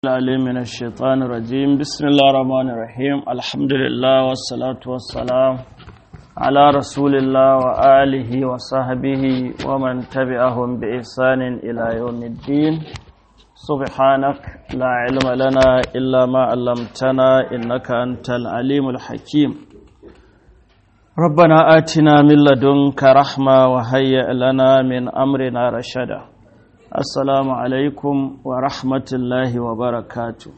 العليم من الشيطان الرجيم بسم الله الرحمن الرحيم الحمد لله والصلاة والسلام على رسول الله وآله وصحبه ومن تبعهم بإحسان إلى يوم الدين سبحانك لا علم لنا إلا ما علمتنا إنك أنت العليم الحكيم ربنا آتنا من لدنك رحمة وهيئ لنا من أمرنا رشدا Assalamu alaikum wa rahmatullahi wa barakatu.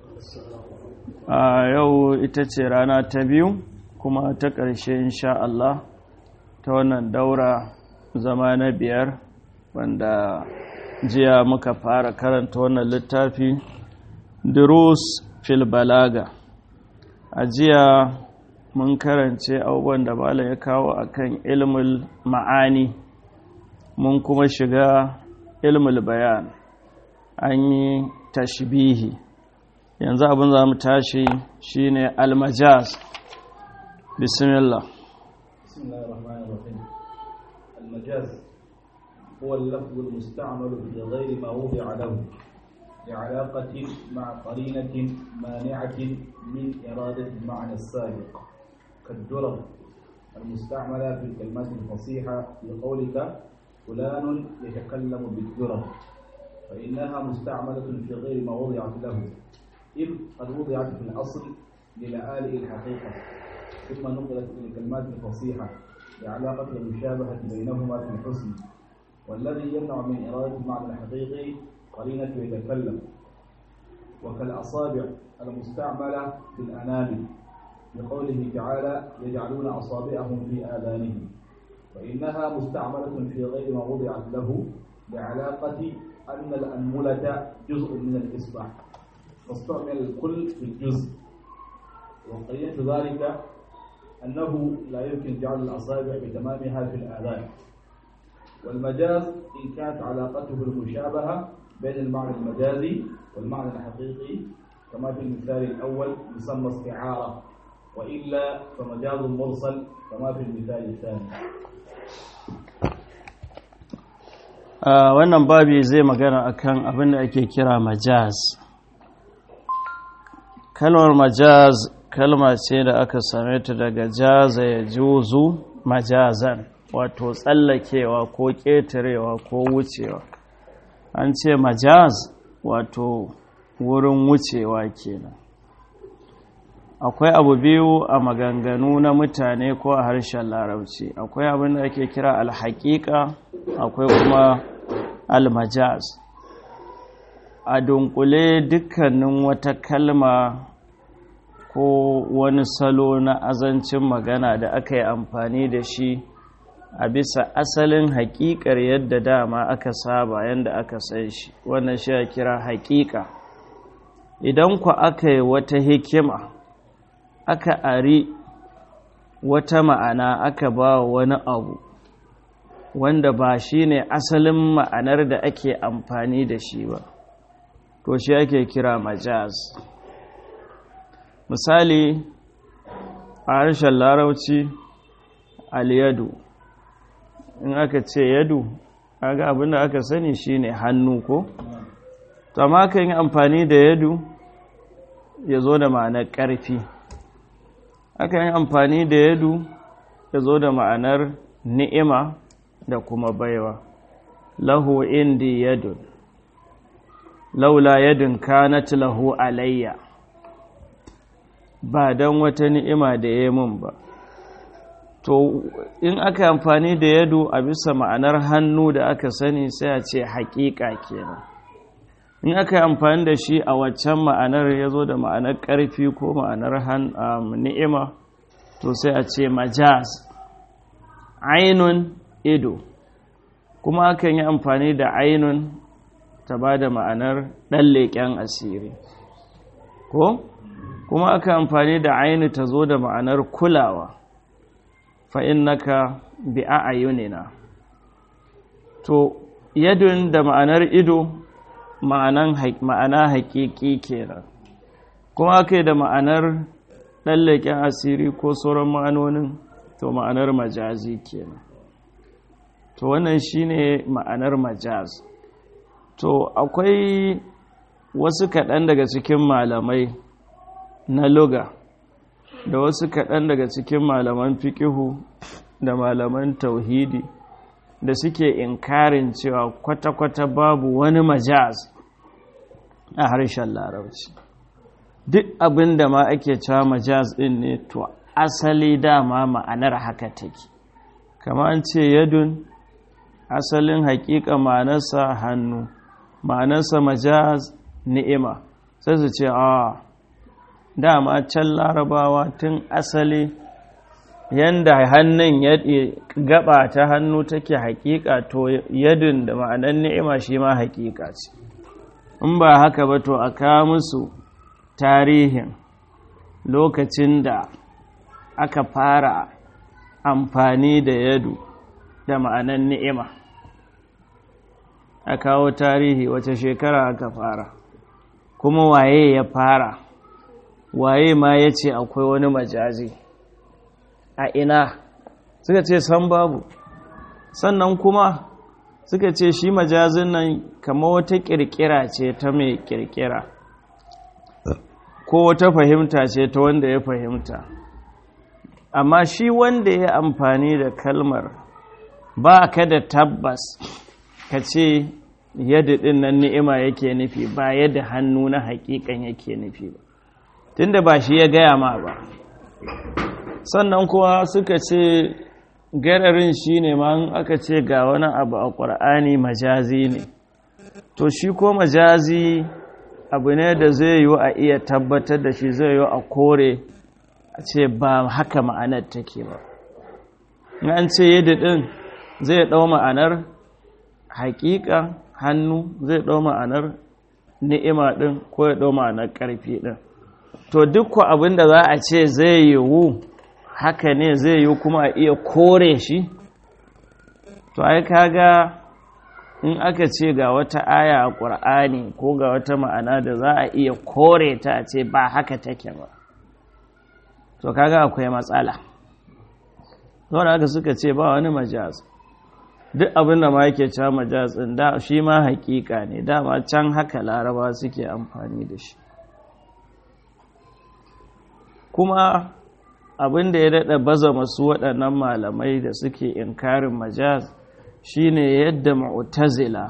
A yau ita ce rana ta biyu kuma ta ƙarshe insha Allah ta wannan daura zama na biyar wanda jiya muka fara karanta wannan littafi Durus fil Balaga. A jiya mun karance abubuwan da Bala ya kawo akan ilmul ma'ani mun kuma shiga ilmul bayan an yi tashbihi yanzu abin za mu tashi shine almajaz bismillah المجاز هو اللفظ المستعمل في غير ما وضع له لعلاقة مع قرينة مانعة من إرادة المعنى السابق كالدرر المستعملة في الكلمات الفصيحة لقولك فلان يتكلم بالدرر فإنها مستعملة في غير ما وضعت له إذ قد وضعت في الأصل للآلئ الحقيقة ثم نقلت إلى الكلمات الفصيحة لعلاقة المشابهة بينهما في الحسن والذي يمنع من إرادة المعنى الحقيقي قرينة يتكلم وكالأصابع المستعملة في الأنامل لقوله تعالى يجعلون أصابعهم في آذانهم فإنها مستعملة في غير ما وضعت له لعلاقة أن الأنملة جزء من الإصبع فاستعمل الكل في الجزء وقيمة ذلك أنه لا يمكن جعل الأصابع بتمامها في الآذان والمجاز إن كانت علاقته المشابهة بين المعنى المجازي والمعنى الحقيقي كما في المثال الأول يسمى استعارة وإلا فمجاز مرسل كما في المثال الثاني wannan babi zai magana akan abin da ake kira majaz kalmar majaz kalma ce da aka same ta daga jaza ya juzu majazan wato tsallakewa ko ƙetarewa ko wucewa an ce majaz wato wurin wucewa kenan akwai abu biyu a maganganu na mutane ko a harshen larabci akwai abin da ake kira alhaƙiƙa akwai kuma almajaz a dunkule dukkanin wata kalma ko wani salo na azancin magana da aka yi amfani da shi a bisa asalin haƙiƙar yadda dama aka saba yadda aka san shi wannan shi ya kira haƙiƙa idan ku aka yi wata hikima aka ari wata ma'ana aka ba wani abu wanda ba shi ne asalin ma'anar da ake amfani da shi ba to shi ake kira majaz misali a harshen larauci aliyadu in aka ce yadu aga abinda aka sani shine hannu ko to amma kan yi amfani da yadu ya zo da ma'anar ƙarfi aka yi amfani da yadu ya zo da ma'anar ni'ima da kuma baiwa lahu indi yadun laula yadun kanat lahu alayya ba don wata ni'ima da ya mun ba to in aka amfani da yadu a bisa ma'anar hannu da aka sani sai a ce haƙiƙa kenan in aka yi amfani da shi a waccan ma'anar ya zo da ma'anar ƙarfi ko ma'anar ni'ima to sai a ce majaz ainun ido kuma akan yi amfani da ainun ta ba da ma'anar ɗan leƙen asiri ko kuma aka amfani da ainu ta zo da ma'anar kulawa fa'in naka bi a ayunina to yadun da ma'anar ido ma'ana haƙiƙi kenan kuma aka yi da ma'anar ɗan leƙen asiri ko sauran ma'anonin to ma'anar majazi kenan to wannan shine ma'anar majaz to akwai wasu kaɗan daga cikin malamai na luga da wasu kaɗan daga cikin malaman fikihu da malaman tauhidi da suke inkarin cewa kwata-kwata babu wani majaz a harshen larabci duk abin da ma ake cewa majaz ɗin ne to asali dama ma'anar haka take kama an ce yadun asalin haƙiƙa ma'anarsa hannu ma'anarsa majaz ni'ima sai su ce a dama can larabawa tun asali yanda hannun ya gaba ta hannu take haƙiƙa to yadun da ma'anar ni'ima shi ma haƙiƙa ce in ba haka ba to a kawo musu tarihin lokacin da aka fara amfani da yadu da ma'anar ni'ima a kawo tarihi wace shekara aka fara kuma waye ya fara waye ma ya ce akwai wani majazi a ina suka ce san babu sannan kuma suka ce shi majazin nan kama wata kirkira ce ta mai kirkira ko wata fahimta ce ta wanda ya fahimta amma shi wanda ya amfani da kalmar ba ka da tabbas ka ce yadda ɗin nan ni'ima yake nufi ba yadda hannu na haƙiƙan yake nufi ba tunda ba shi ya gaya ma ba sannan kuwa suka ce gararin shi ne ma aka ce ga wani abu a ƙwar'ani majazi ne to shi ko majazi abu ne da zai yiwu a iya tabbatar da shi zai yiwu a kore a ce ba haka ma'anar take ba an ce yadda ɗin zai ɗau ma'anar haƙiƙa hannu zai ɗau ma'anar ni'ima ɗin ko ya ɗau ma'anar ƙarfi ɗin to duk abin da za a ce zai yiwu haka ne zai yiwu kuma a iya kore shi to ai kaga in aka ce ga wata aya a ƙur'ani ko ga wata ma'ana da za a iya kore ta a ce ba haka take ba to kaga akwai matsala zaune haka suka ce ba wani majaz duk abin da ma yake cewa majaz ɗin da shi ma hakika ne dama can haka laraba suke amfani da shi kuma abin da ya daɗa baza masu waɗannan malamai da suke inkarin majaz shine yadda mu'tazila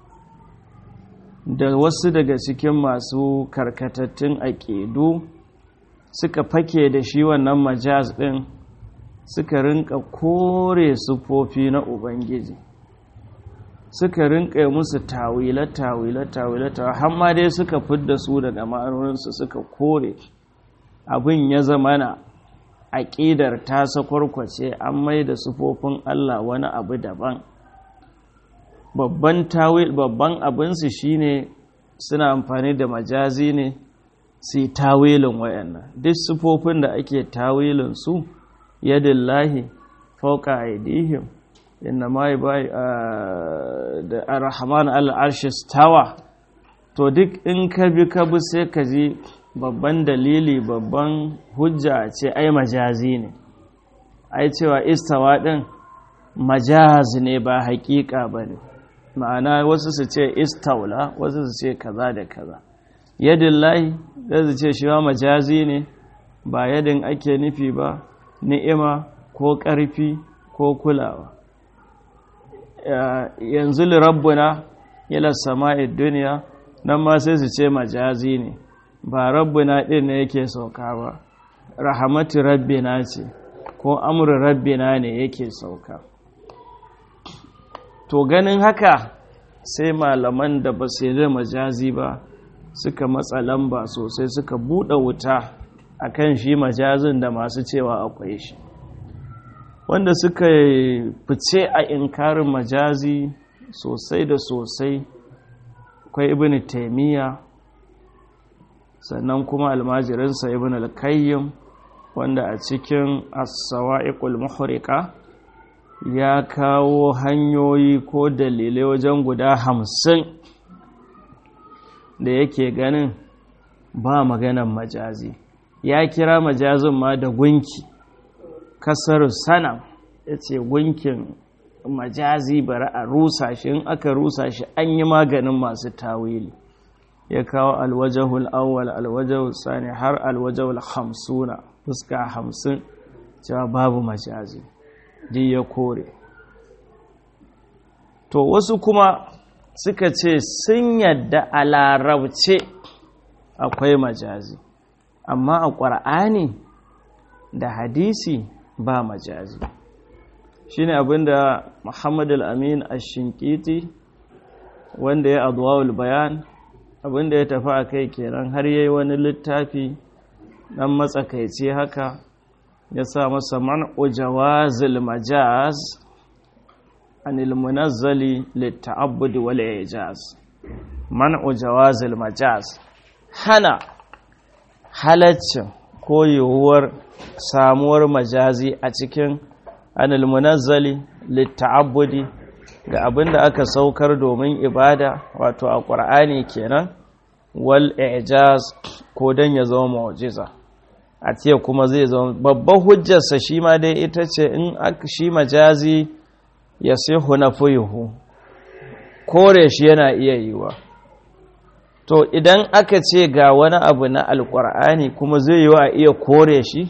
da wasu daga cikin masu karkatattun aƙidu suka fake da shi wannan majaz ɗin suka rinka kore sufofi na ubangiji suka rinka musu tawila tawila tawila tawila har ma dai suka fidda su daga ma'anoninsu suka kore abin ya zama na aƙidar ta sakwarkwace an mai da sufofin Allah wani abu daban babban tawil babban abinsu shine suna amfani da majazi ne su yi tawilin wayannan duk sufofin da ake tawilin su yadillahi fauka aidihim inna ma bai da arhaman al'arshi tawa to duk in ka bi ka bi sai ka ji babban dalili babban hujja ce ai majazi ne ai cewa istawa din majaz ne ba hakika ba ne ma'ana wasu su ce istaula wasu su ce kaza da kaza yadin lahi zai su ce shi ma majazi ne ba yadin ake nufi ba ni'ima ko ƙarfi ko kulawa yanzu lirabbuna ila sama'id duniya nan ma sai su ce majazi ne ba rabbina ɗin ne yake sauka ba rahamatu rabbina ce ko amru rabbina ne yake sauka to ganin haka sai malaman da ba su da majazi ba suka matsa lamba sosai suka buɗe wuta akan shi majazin da masu cewa akwai shi wanda suka fice a inkarin majazi sosai da sosai akwai ibn taimiyya sannan kuma almajirinsa ibn al-kayyim wanda a cikin as-sawa'iqul muhriqa ya kawo hanyoyi ko dalilai wajen guda hamsin da yake ganin ba maganan majazi ya kira majazin ma da gunki kasar sanam ya ce gunkin majazi bari a rusa shi in aka rusa shi an yi maganin masu tawili ya kawo alwajahul awwal alwajahul sani har alwajahul hamsuna fuska hamsin cewa babu majazi di ya kore to wasu kuma suka ce sun yadda a larabce akwai majazi amma a ƙwar'ani da hadisi ba majazi shi ne abinda muhammad al-amin ashinkiti wanda ya adwawul bayan abinda ya tafi a kai kenan har yayi wani littafi dan matsakaici haka ya sa masa man'u jawazil majaz anil munazzali litta'abbud wal ijaz man'u jawazil majaz hana halaccin ko yiwuwar samuwar majazi a cikin anil munazzali litta'abbudi ga abin da aka saukar domin ibada wato a ƙwar'ani kenan wal ijaz ko don ya zama mu'jiza a ce kuma zai zama babban hujjarsa shi ma dai ita ce in shi majazi ya sihu na fuyuhu kore shi yana iya yiwa to idan aka ce ga wani abu na alƙwar'ani kuma zai yiwa a iya kore shi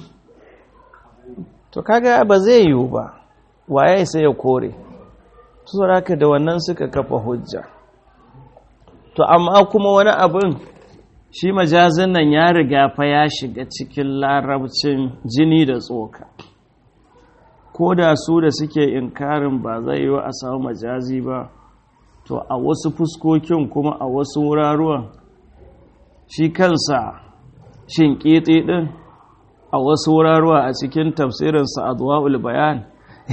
to kaga ba zai yiwu ba waye sai ya kore haka da wannan suka kafa hujja to amma kuma wani abin shi majazin nan ya riga fa ya shiga cikin larabcin jini da tsoka ko da su da suke inkarin ba zai yi a samu majazi ba to a wasu fuskokin kuma a wasu wuraruwan shi kansa shin ƙiƙi ɗin a wasu wuraruwa a cikin tafsirinsa adwa'ul bayan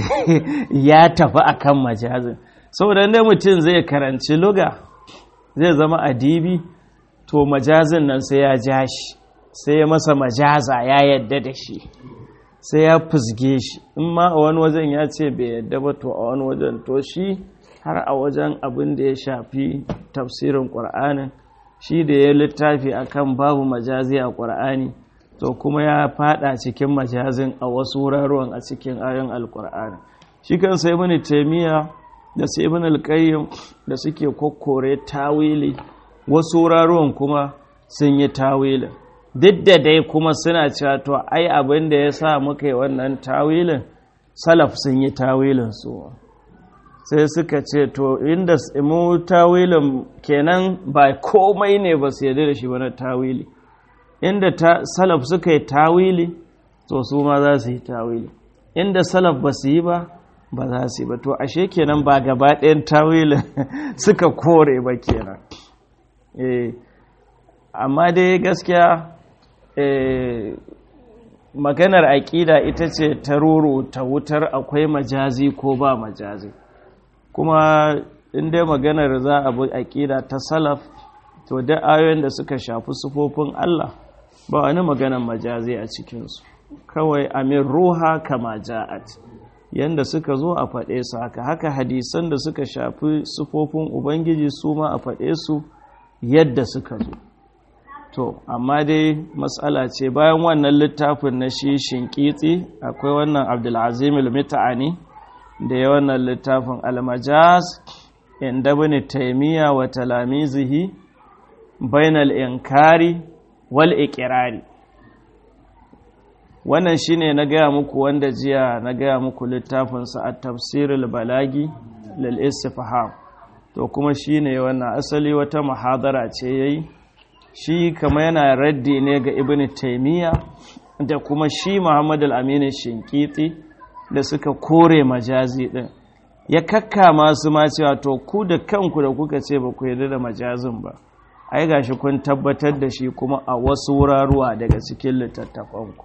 ya tafi akan majazin saboda inda mutum zai karanci luga zai zama adibi to majazin nan sai ya ja shi sai ya masa majaza ya yadda da shi sai ya fusge shi in ma a wani wajen ya ce bai yadda ba to a wani wajen to shi har a wajen abin da ya shafi tafsirin ƙwar'anin shi da ya littafi akan babu majazi a ƙwar'ani to kuma ya fada cikin majazin a wasu wuraruwan a cikin ayon alkur'ani shi kan sai ibn taymiya da sai ibn alqayyim da suke kokkore tawili wasu wuraruwan kuma sun yi tawilin duk da dai kuma suna cewa to ai abin da ya sa muka yi wannan tawilin salaf sun yi tawilin su sai suka ce to inda mu tawilin kenan ba komai ne ba su yarda da shi wani tawili inda salaf suka yi tawili to su ma za su yi tawili inda salaf ba su yi ba ba za su yi ba to ashe kenan ba gaba ɗayan tawilin suka kore ba kenan amma dai gaskiya maganar aƙida ita ce ta roro ta wutar akwai majazi ko ba majazi kuma inda maganar za a bi aƙida ta salaf to da ayoyin da suka shafi sufofin Allah ba wani maganar majazi a cikinsu kawai amin ruha kama ja'at yanda suka zo a faɗe su haka haka hadisan da suka shafi sufofin ubangiji su ma a faɗe su yadda suka zo to amma dai matsala ce bayan wannan littafin na shi shinkitsi akwai wannan abdulazim al-mita'ani da ya wannan littafin al-majaz inda bani taimiyya wa talamizihi bainal inkari wal ikirari wannan shine na gaya muku wanda jiya na gaya muku littafinsa a tafsirul balagi lil istifham to kuma shine wannan asali wata muhadara ce yayi shi kama yana raddi ne ga ibn taimiyya da kuma shi muhammad al-amin shinkiti da suka kore majazi din ya kakka masu ma cewa to ku da kanku da kuka ce ba ku yarda da majazin ba ai gashi kun tabbatar da shi kuma a wasu wuraruwa daga cikin littattafanku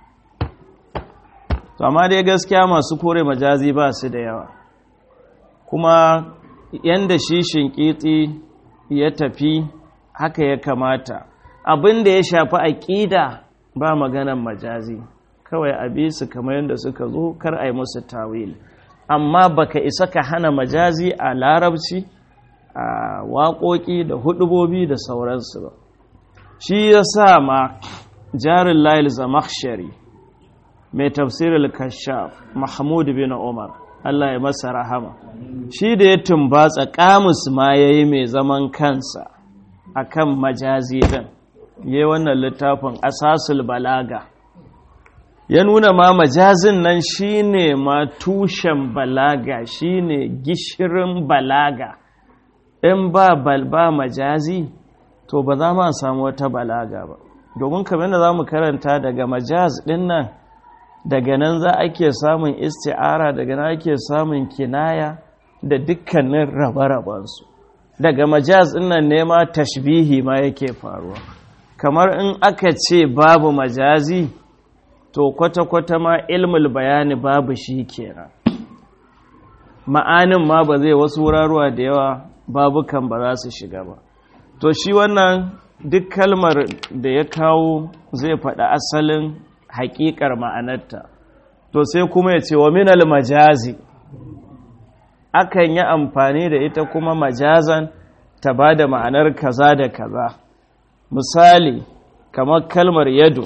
to amma dai gaskiya masu kore majazi ba su da yawa kuma yanda shi shinkiti ya tafi haka ya kamata abin da ya shafi aƙida ba maganan majazi kawai a bi su kamar yadda suka zo kar a yi musu tawil amma baka isa ka hana majazi a larabci a waƙoƙi da hudubobi da sauransu ba shi ya sa ma jarin layil zamakshari mai tafsirin kashaf mahmud bin umar Allah ya masa rahama shi da ya tumbatsa kamus ma ya yi mai zaman kansa akan majazi din yayi wannan littafin asasul balaga ya nuna ma majazin nan shine ma tushen balaga shine gishirin balaga in ba balba majazi to ba za ma samu wata balaga ba domin kamar da za mu karanta daga majaz din nan daga nan za ake samun isti'ara daga nan ake samun kinaya da dukkanin rabe-rabensu daga majaz din nan ne ma tashbihi ma yake faruwa kamar in aka ce babu majazi to kwata-kwata ma ilmul bayani babu shi kenan ma'anin ma ba zai wasu wuraruwa da yawa babukan ba za su shiga ba to shi wannan duk kalmar da ya kawo zai faɗi asalin haƙiƙar ma'anarta to sai kuma ya ce wa minal majazi akan yi amfani da ita kuma majazan ta ba da ma'anar kaza da kaza misali kamar kalmar yado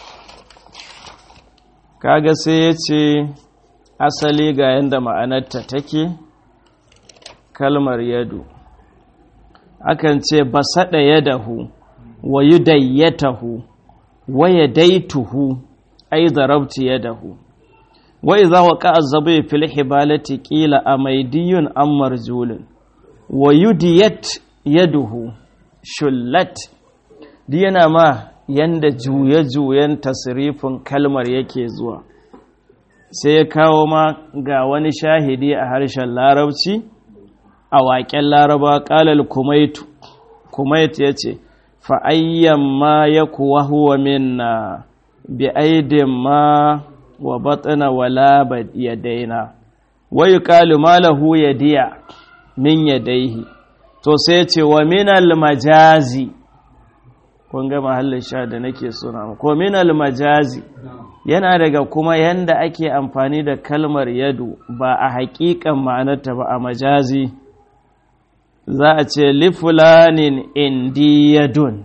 kaga sai ya ce asali ga yadda ma'anarta take kalmar yado akan ce ba saɗa yadahu wa yi dayyatahu wa ya daituhu ai zarabti yadahu wa iza wa ka azabai fil hibalati qila amaydiyun am marjulun wa yudiyat yaduhu shullat di yana ma yanda juye-juyen tasirifin kalmar yake zuwa sai ya kawo ma ga wani shahidi a harshen larabci a waƙen laraba ƙalal kumaitu kumaitu ya ce fa'ayyan ma ya kuwa huwa minna bi aidin ma wa batsina wala ya daina wai ƙalu malahu ya diya min ya daihi to sai ce wa minal majazi kun ga mahallin sha da nake suna ko minal majazi yana daga kuma yanda ake amfani da kalmar yadu ba a haƙiƙan ma'anarta ba a majazi za a ce lifulanin indiyadun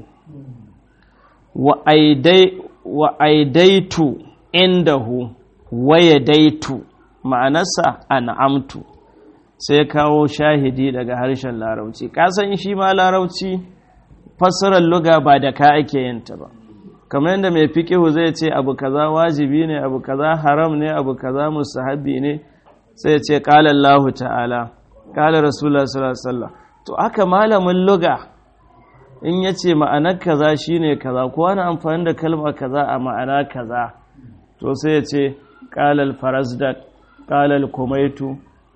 wa aidaitu indahu waya daitu ma'anarsa an'amtu sai kawo shahidi daga harshen larauci kasan shi ma larauci fassarar luga ba da ka ake yinta ba kamar yadda mai fiƙihu zai ce abu kaza wajibi ne abu kaza haram ne abu kaza musahabi ne sai ce ƙala Allah ta'ala ƙala Rasulullah sallallahu alaihi wasallam to aka malamin luga in yace ma'anar kaza shine kaza ko wani amfani da kalma kaza a ma'ana kaza to sai ya ce ƙala al-farasdak ƙala al-kumaitu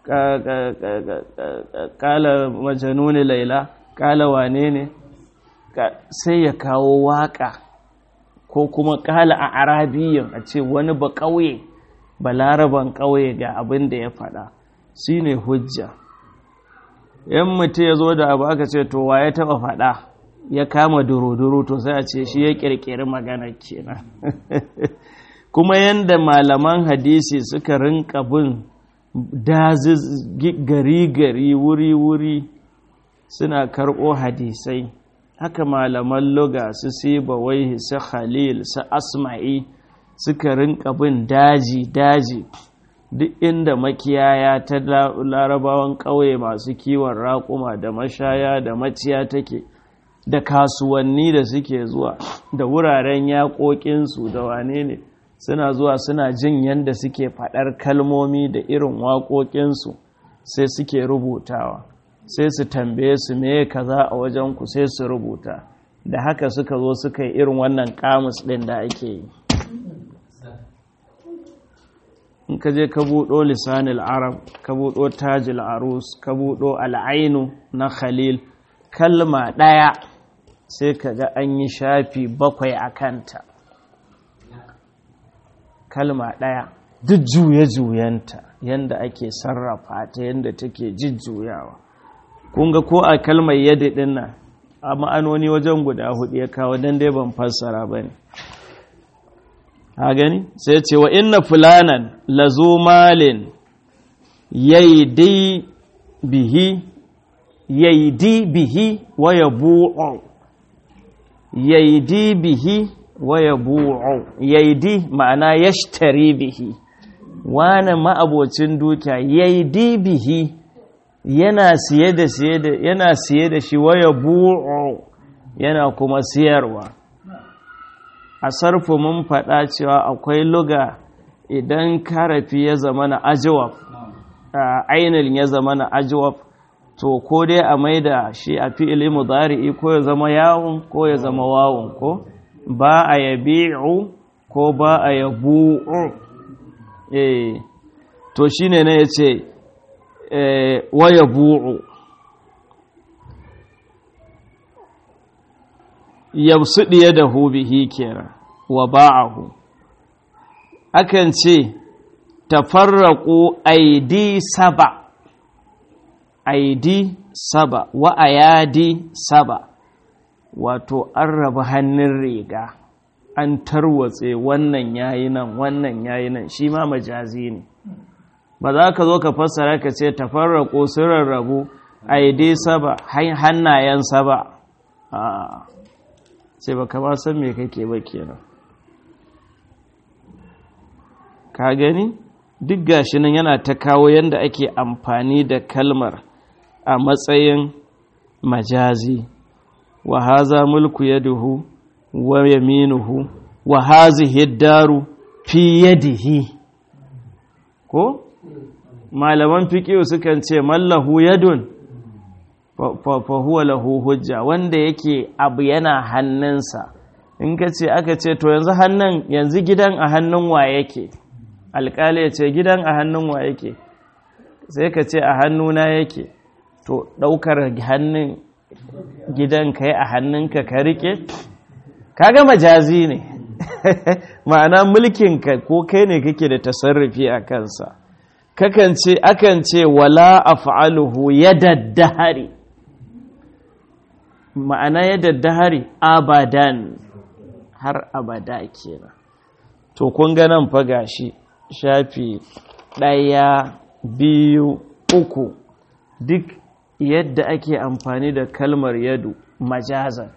ƙala majanuni laila ƙala wane ne sai ya kawo waƙa ko kuma ƙala a arabiyan a ce wani ba ƙauye ba laraban ƙauye ga abin da ya faɗa shi ne hujja yan mutu ya zo da abu aka ce to wa ya taɓa faɗa ya kama duru-duru to sai a ce shi ya ƙirƙiri magana kenan kuma yadda malaman hadisi suka rinka bin daziz gari-gari wuri-wuri suna karɓo hadisai haka malaman loga su siba waihi su khalil su asma'i suka rinka bin daji-daji duk inda makiyaya ta larabawan ƙauye masu kiwon raƙuma da mashaya da maciya take da kasuwanni da suke zuwa da wuraren yaƙoƙinsu da wane ne suna zuwa suna jin yadda suke faɗar kalmomi da irin waƙoƙinsu sai suke rubutawa sai su tambaye su me kaza a wajenku sai su rubuta da haka suka zo suka yi irin wannan kamus ɗin da ake yi in ka je ka buɗo lisanil arab ka buɗo tajil arus ka buɗo al'ainu na khalil kalma ɗaya sai ka ga an yi shafi bakwai a kanta kalma ɗaya duk juye-juyenta yadda ake sarrafa ta yadda take jujjuyawa kun ga ko a kalmar yadda ɗin nan a ma'anoni wajen guda hudu ya kawo don dai ban fassara ba ne ha gani sai ce wa inna fulanan lazo malin yaidi bihi yaidi bihi wa yabu'u yaidi bihi wa yabu'u yaidi ma'ana yashtari bihi wani ma'abocin dukiya yaidi bihi yana siye da siye da yana siye da shi waya bu'u yana kuma siyarwa a sarfu mun faɗa cewa akwai luga idan karafi ya zama na ajawab ainihin ya zama na ajawab to ko dai a maida shi a fi'ili mudari'i ko ya zama yawon ko ya zama wawon ko ba a yabi'u ko ba a yabu'u eh to shine ne yace eh wa yabu'u yabsudi yadahu bihi kenan wa ba'ahu akan ce tafarraqu aidi saba aidi saba wa ayadi saba wato an raba hannun riga an tarwatse wannan yayi nan wannan yayi nan shi ma majazi ne ba za ka zo ka fassara ka ce tafarraqu sun rarrabu aidi saba hannayen saba a sai ba ka ba san me kake ba kenan ka gani duk gashi nan yana ta kawo yadda ake amfani da kalmar a matsayin majazi wa haza mulku yaduhu wa yaminuhu wa hazihi daru fi yadihi ko malaman fiqihu sukan ce mallahu yadun fa huwa lahu hujja wanda yake abu yana hannunsa in ka ce aka ce to yanzu hannun yanzu gidan a hannun wa yake alƙali ya ce gidan a hannun wa yake sai ka ce a hannuna yake to ɗaukar hannun gidan kai a hannunka ka rike kaga majazi ne ma'ana mulkinka ko kai ne kake da tasarrufi a kansa kakan ce akan ce wala af'aluhu yadaddahari ma'ana yadaddahari abadan har abada kenan to kun ga nan fa gashi shafi ɗaya biyu uku duk yadda ake amfani da kalmar yadu majazan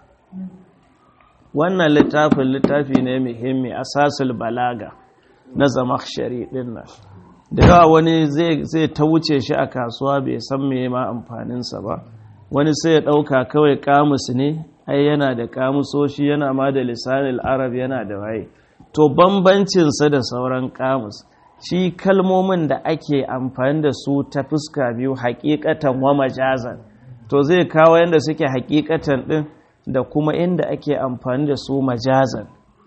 wannan littafin littafi ne muhimmi asasul balaga na zamakshari din nan da yawa wani zai ta wuce shi a kasuwa bai san me ma amfaninsa ba wani sai ya ɗauka kawai kamus ne ai yana da kamusoshi yana ma da lisanin arab yana da waye to bambancinsa da sauran kamus shi kalmomin da ake amfani da su ta fuska biyu hakikatan wa majazan to zai kawo yadda suke hakikatan din da kuma inda ake amfani da su majazan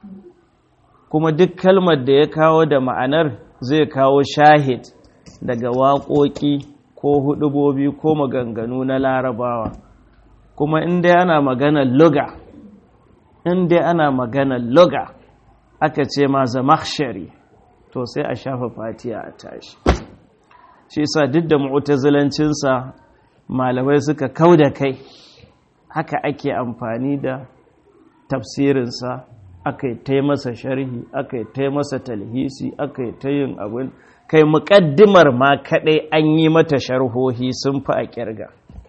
kuma duk kalmar da ya kawo da ma'anar zai kawo shahid daga waƙoƙi ko hudubobi ko maganganu na larabawa kuma inda ana maganar luga inda ana maganar luga aka ce ma zamakshari to sai a shafa fatiya a tashi shi sa duk da mu'tazilancinsa malamai suka kau da kai haka ake amfani da tafsirinsa aka yi ta masa sharhi aka yi ta masa talhisi aka yi ta yin abin kai muƙaddimar ma kaɗai an yi mata sharhohi sun fi a ƙirga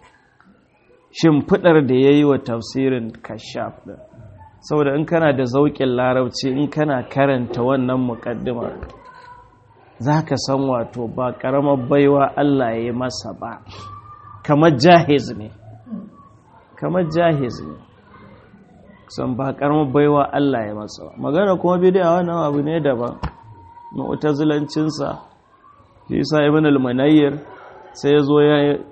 shimfiɗar da ya yi wa tafsirin kashaf ɗin saboda in kana da zauƙin larabci in kana karanta wannan muƙaddimar za ka san wato ba ƙaramar baiwa Allah ya yi masa ba kamar jahiz ne kamar jahiz ne san ba ƙaramar baiwa Allah ya masa ba magana kuma bidiya wannan abu ne daban mu'tazilancinsa shi sa ibn al-munayyir sai ya zo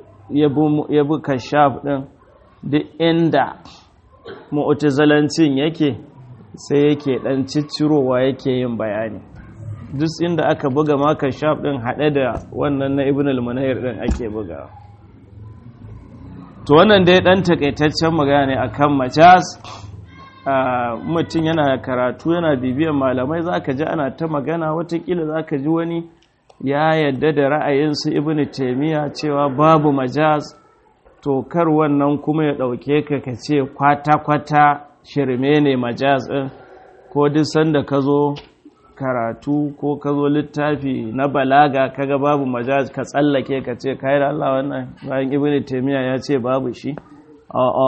ya bi kashaf din duk inda mu'tazalancin yake sai yake dan ciccirowa yake yin bayani duk inda aka buga maka shaf din hade da wannan na ibn al-munayr din ake buga to wannan dai dan takaitaccen magana ne akan majaz mutum yana karatu yana bibiyan malamai zaka ji ana ta magana watakila zaka ji wani ya yadda da ra'ayinsu ibn taymiya cewa babu majaz to kar wannan kuma ya ɗauke ka ka ce kwata-kwata shirme ne majaz ɗin ko duk sanda ka zo karatu ko ka zo littafi na balaga kaga babu majaz ka tsallake ka ce kai da Allah wannan bayan ibn taymiya ya ce babu shi a'a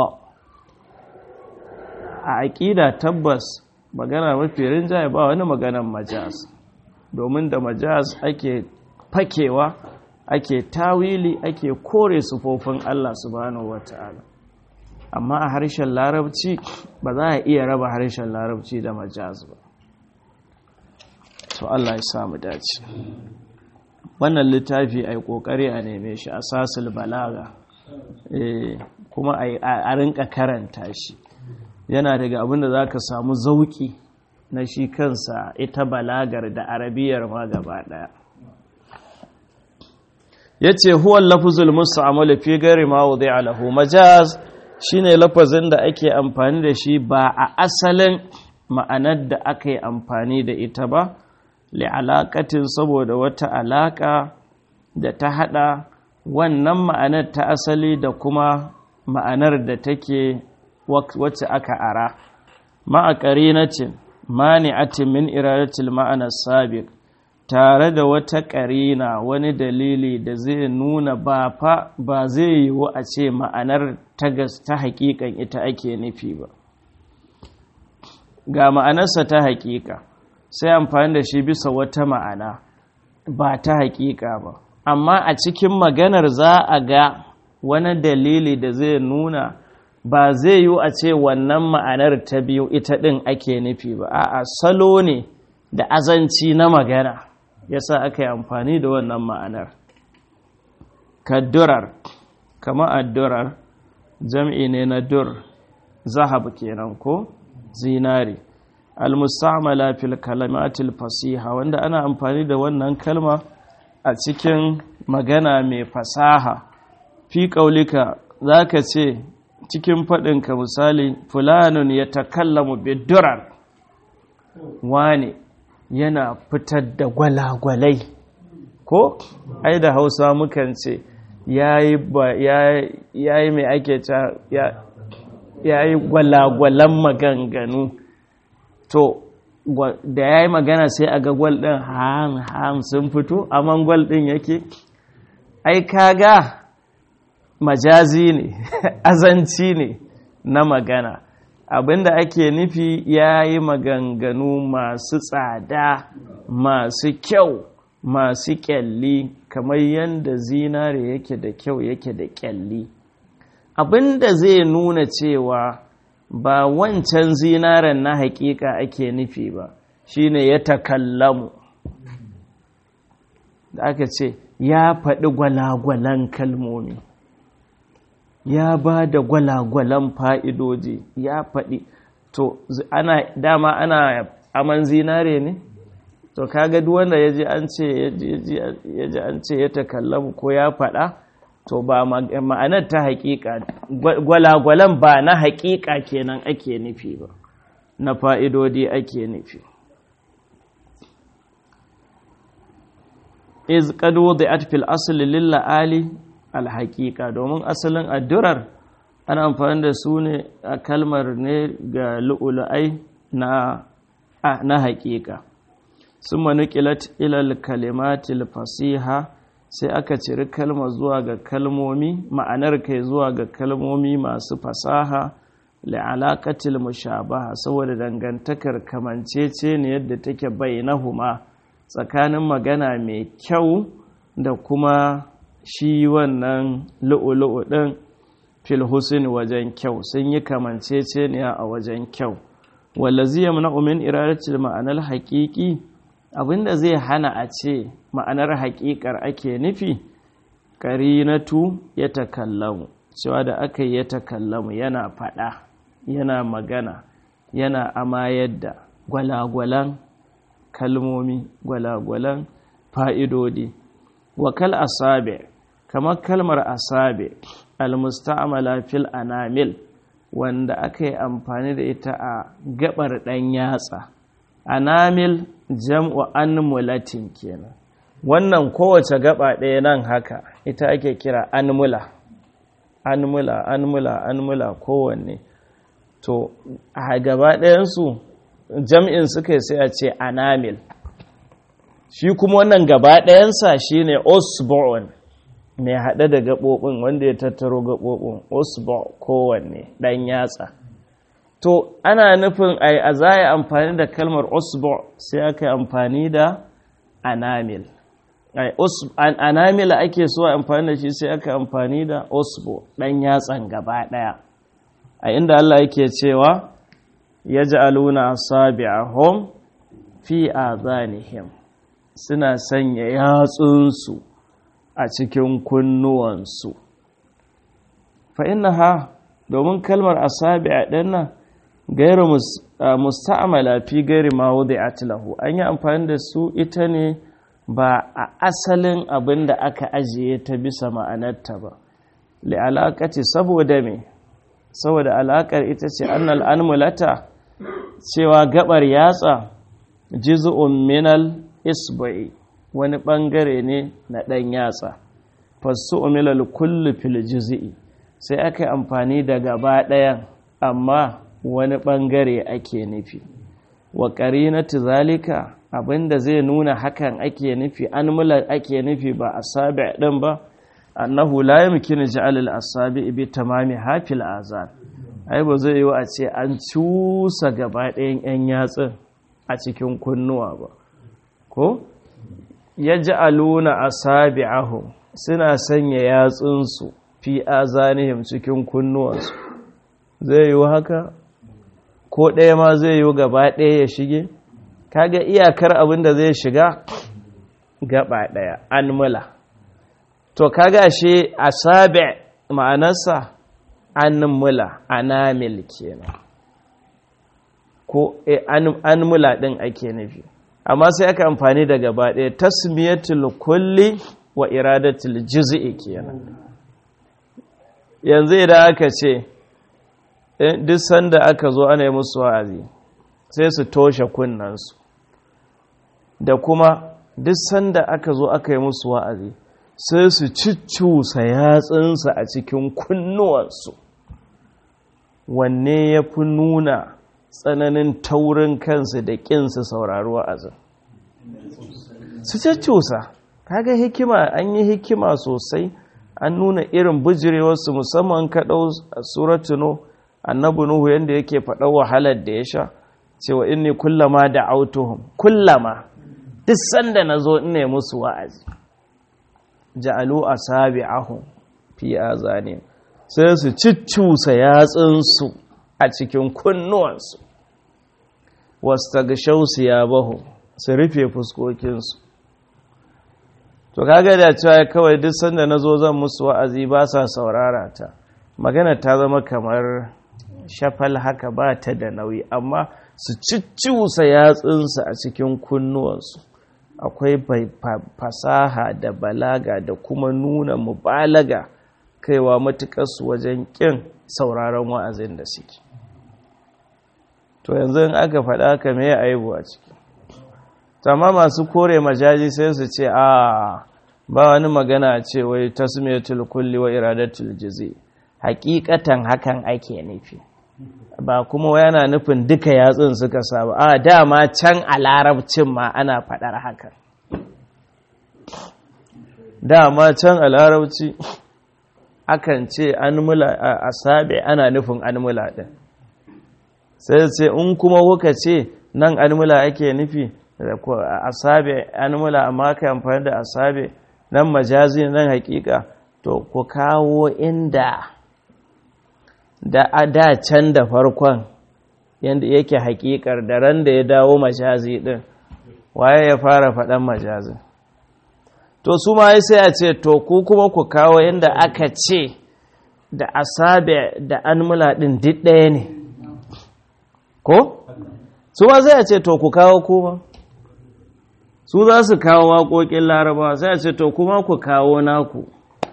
a aƙida tabbas magana mafi rinjaye ba wani maganan majaz domin da majaz ake fakewa ake tawili ake kore sufofin Allah subhanahu wata'ala amma a harshen larabci ba za a iya raba harshen larabci da majaz ba to Allah ya samu dace wannan littafi ai kokari a neme shi asasul balaga eh kuma a rinka karanta shi yana daga abin da zaka samu zauki na shi kansa ita balagar da arabiyar ma gaba daya yace huwa lafzul musta'mal fi ghairi ma wudi'a lahu majaz shine lafazin da ake amfani da shi ba a asalin ma'anar da aka yi amfani da ita ba li'alaƙatin saboda wata alaƙa da ta haɗa wannan ma'anar ta asali da kuma ma'anar da take wacce aka ara ma'a ƙarinacin mani'atin min iradatil ma'anar sabiq tare da wata ƙarina wani dalili da zai nuna ba fa ba zai yiwu a ce ma'anar ta ta haƙiƙan ita ake nufi ba ga ma'anarsa ta haƙiƙa sai amfani da shi bisa wata ma'ana ba ta haƙiƙa ba amma a cikin maganar za a ga wani dalili da zai nuna ba zai yiwu a ce wannan ma'anar ta biyu ita ɗin ake nufi ba a'a salo ne da azanci na magana yasa aka yi amfani da wannan ma'anar kaddurar kama addurar jam'i ne na dur zahab kenan ko zinari almustamala fil kalamatil fasiha wanda ana amfani da wannan kalma a cikin magana mai fasaha fi kaulika zaka ce cikin faɗinka misali fulanun ya takallamu bidurar wane yana fitar da gwalagwalai ko ai da hausa mukan ce yayi mai ake ta yayi gwalagwalan maganganu to da ya yi magana sai a ga gwal ɗin ham ham sun fito amma gwal ɗin yake ai kaga majazi ne azanci ne na magana abinda ake nufi ya yi maganganu masu tsada masu kyau masu kyalli kamar yadda zinare yake da kyau yake da kyalli abinda zai nuna cewa ba wancan zinaren na hakika ake nufi ba shine ya takallamu da aka ce ya faɗi gwalagwalan kalmomi ya ba da gwalagwalan fa'idoji ya faɗi to ana dama ana aman zinare ne to kaga duk wanda ya ji an ce ya ji an ce ya takallamu ko ya faɗa to ba ma'anar ta haƙiƙa gwalagwalan ba na haƙiƙa kenan ake nufi ba na fa'idodi ake nufi iz ƙado da atfil asali lilla'ali alhaƙiƙa domin asalin addurar ana amfani da su ne a kalmar ne ga lu'ula'ai na haƙiƙa sun manukilat ilal kalimatil fasiha sai aka ciri kalma zuwa ga kalmomi ma'anar kai zuwa ga kalmomi masu fasaha la'alaƙatil mushabaha saboda dangantakar kamancece ne yadda take bainahuma tsakanin magana mai kyau da kuma shi wannan lu'ulu'u ɗin filhusin wajen kyau sun yi kamancece ne a wajen kyau wallazi yamna'u min iradatil ma'anar haƙiƙi abinda zai hana a ce ma'anar haƙiƙar ake nufi ƙarinatu ya takallamu cewa da aka yi ya takallamu yana faɗa yana magana yana amayar da gwalagwalan kalmomi gwalagwalan fa'idodi wakal asabe kamar kalmar asabe almusta'amala fil anamil wanda aka yi amfani da ita a gabar ɗan yatsa anamil jam'u anmulatin kenan wannan kowace gaba ɗaya nan haka ita ake kira anmula anmula anmula anmula kowanne to a gaba ɗayansu jam'in suka sai a ce anamil shi kuma wannan gaba ɗayansa shi ne osborn mai haɗe da gaɓoɓin wanda ya tattaro gaɓoɓin osborn kowanne ɗan yatsa to ana nufin a za a yi amfani da kalmar osborn sai aka yi amfani da anamil anamil ake so amfani da shi sai aka amfani da osbo ɗan yatsan gaba ɗaya a inda Allah yake cewa yaj'aluna asabi'ahum fi azanihim suna sanya yatsunsu a cikin kunnuwansu fa innaha domin kalmar asabi'a din nan gairu musta'mala fi gairi ma wudi'at lahu an yi amfani da su ita ne ba a asalin abin da aka ajiye ta bisa ma'anarta ba li'alaƙaci saboda me saboda alaƙar ita ce annal anmulata cewa gabar yatsa jiz'un minal isba'i wani ɓangare ne na ɗan yatsa fasu umilal kullu fil jiz'i sai aka yi amfani da gaba ɗayan amma wani ɓangare ake nufi wa ƙarinatu zalika abinda zai nuna hakan ake nufi an mula ake nufi ba a sabi ɗin ba annahu la yamkinu ja'al al-asabi bi tamami hafil azan ai ba zai yi a ce an cusa gaba ɗayan yan yatsun a cikin kunnuwa ba ko yaj'aluna asabi'ahum suna sanya yatsunsu fi azanihim cikin kunnuwansu zai yi haka ko ɗaya ma zai yi gaba ɗaya ya shige kaga iyakar abin da zai shiga gaba ɗaya an mula to kaga shi asabi ma'anarsa an mula anamil kenan ko an mula ɗin ake nufi amma sai aka amfani da gaba ɗaya tasmiyatul kulli wa iradatul juz'i kenan yanzu idan aka ce duk sanda aka zo ana yi musu wa'azi sai su toshe kunnansu da kuma duk sanda aka zo aka yi musu wa'azi sai su ciccusa yatsunsa a cikin kunnuwansu wanne ya fi nuna tsananin taurin kansu da ƙinsu saurari wa'azin su ciccusa kaga hikima an yi hikima sosai an nuna irin bijirewarsu musamman kaɗau suratuno annabi nuhu yadda yake faɗa wahalar da ya sha cewa inni kullama da autuhum kullama duk sanda na zo ina musu wa'azi ja'alu asabi'ahum fi azani sai su ciccusa yatsunsu a cikin kunnuwansu wastaghshaw siyabahum su rufe fuskokinsu to kaga da cewa kawai duk sanda nazo zan musu wa'azi ba sa saurara ta magana ta zama kamar shafal haka ba ta da nauyi amma su cicciusa yatsunsu a cikin kunnuwansu akwai fasaha da balaga da kuma nuna mubalaga kaiwa matuƙarsu wajen ƙin sauraron wa'azin da suke to yanzu in aka faɗa ka me aibu a ciki amma masu kore majaji sai su ce a ba wani magana ce wai tasmiyatul kulli wa iradatul jazi hakikatan hakan ake nufi ba kuma yana nufin duka yatsun suka saba a dama can a larabcin ma ana faɗar hakan dama can a larabci akan ce an mula a sabe ana nufin an mula ɗin sai ce in kuma kuka ce nan an mula ake nufi asabe an mula amma ka amfani da asabe nan majazi nan hakika to ku kawo inda da a da can da farkon yadda yake hakikar da ran da ya dawo majazi din waye ya fara faɗan majazin to su ma sai a ce to ku kuma ku kawo inda aka ce da asabe da an mula din duk ɗaya ne ko su ma sai a ce to ku kawo kuma su za su kawo waƙoƙin larabawa sai a ce to kuma ku kawo naku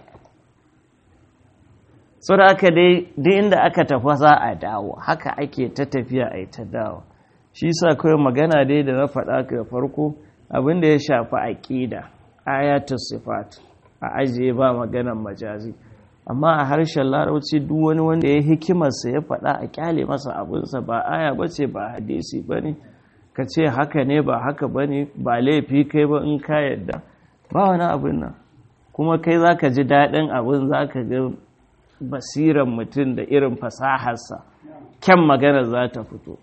so da aka dai duk inda aka tafa za a dawo haka ake ta tafiya a ta dawo shi sa kawai magana dai da na faɗa ka farko abin da ya shafi aƙida ayatu sifat a ajiye ba maganan majazi amma a harshen larabci duk wani wanda ya hikimarsa ya faɗa a kyale masa abinsa ba aya ba ce ba hadisi ba ne ka ce haka ne ba haka ba ne ba laifi kai ba in ka yadda ba wani abin nan kuma kai za ka ji daɗin abin za ka ga basiran mutum da irin fasaharsa kyan magana za ta fito